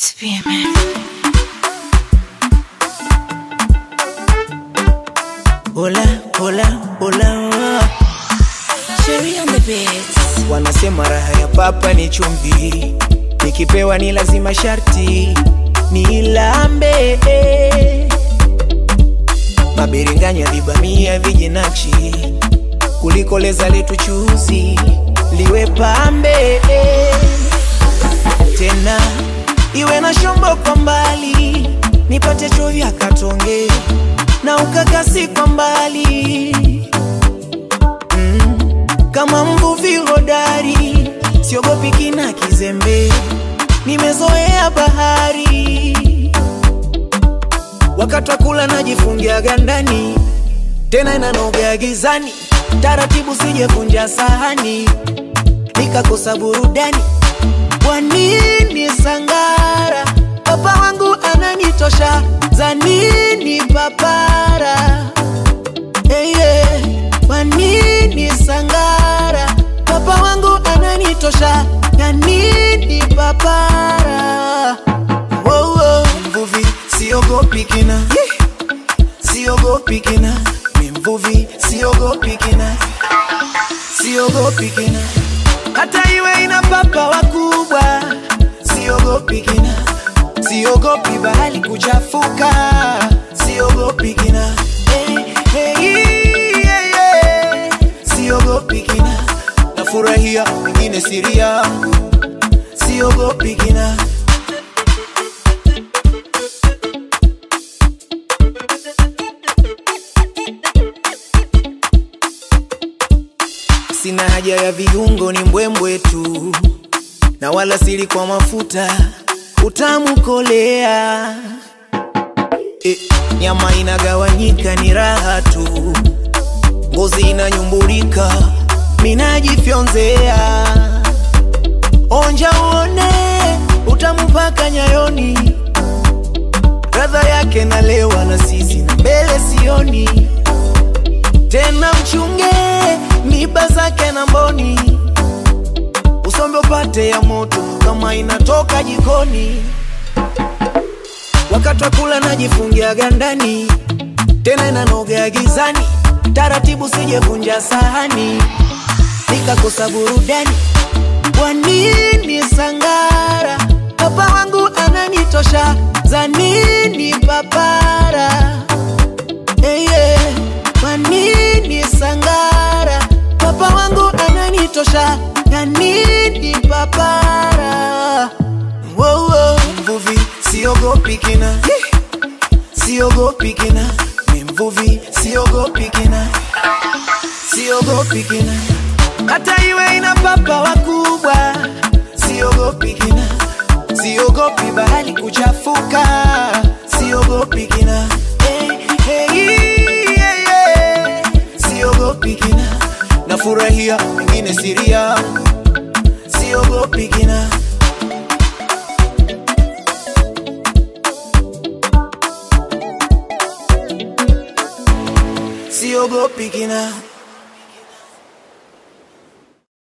to be a man. Hola, hola, hola. Cherry on the beats. Wanasema raha ya papa ni chumvi, nikipewa ni lazima sharti nilambe. Mabiringanya vibamia vijinakshi, kuliko leza letu chuzi liwe pambe tena iwe na shombo kwa mbali, nipate chovya katonge na ukakasi kwa mbali mm. Kama mvuvi hodari, siogopi kina kizembe, nimezoea bahari. Wakati wa kula najifungiaga ndani, tena inanoga gizani, taratibu sijevunja sahani, nikakosa burudani. Kwa nini sangara? Papa wangu ananitosha, za nini papara? Hey, yeah. Kwa nini sangara? Papa wangu ananitosha, ya nini papara? Oh, oh. Mvuvi siogopi kina, siogopi kina, mi mvuvi siogopi kina, siogopi kina, hata iwe ina papa wakubwa, siogopi kina, siogopi bahali kuchafuka, siogopi kina, hey, hey, yeah, yeah. siogopi kina, nafurahia wengine siri yangu, siogopi kina. Sina haja ya viungo, ni mbwembwe tu, na wala sili kwa mafuta, utamu kolea. E, nyama inagawanyika, ni raha tu, ngozi inanyumburika, minajifyonzea. Onja uone utamu mpaka nyayoni, radha yake nalewa na sisi na mbele sioni tena mchunge miba zake na mboni, usombe upate ya moto kama inatoka jikoni. Wakati wa kula najifungiaga ndani, tena inanoga gizani, taratibu sijevunja sahani, nikakosa burudani. Kwa nini sangara? Papa wangu ananitosha, za nini papara? Hey, yeah. Kwa nini sangara? Papa wangu ananitosha, ya nini papara? Wow, wow. Mvuvi siogopi kina, siogopi kina, mi mvuvi siogopi kina, siogopi kina, hata iwe ina papa wakubwa, siogopi kina, siogopi bahali kuchafuka, siogopi kina, hey, hey, yeah, yeah. siogopi kina, nafurahia wengine siri yangu, siogopi kina. siogopi kina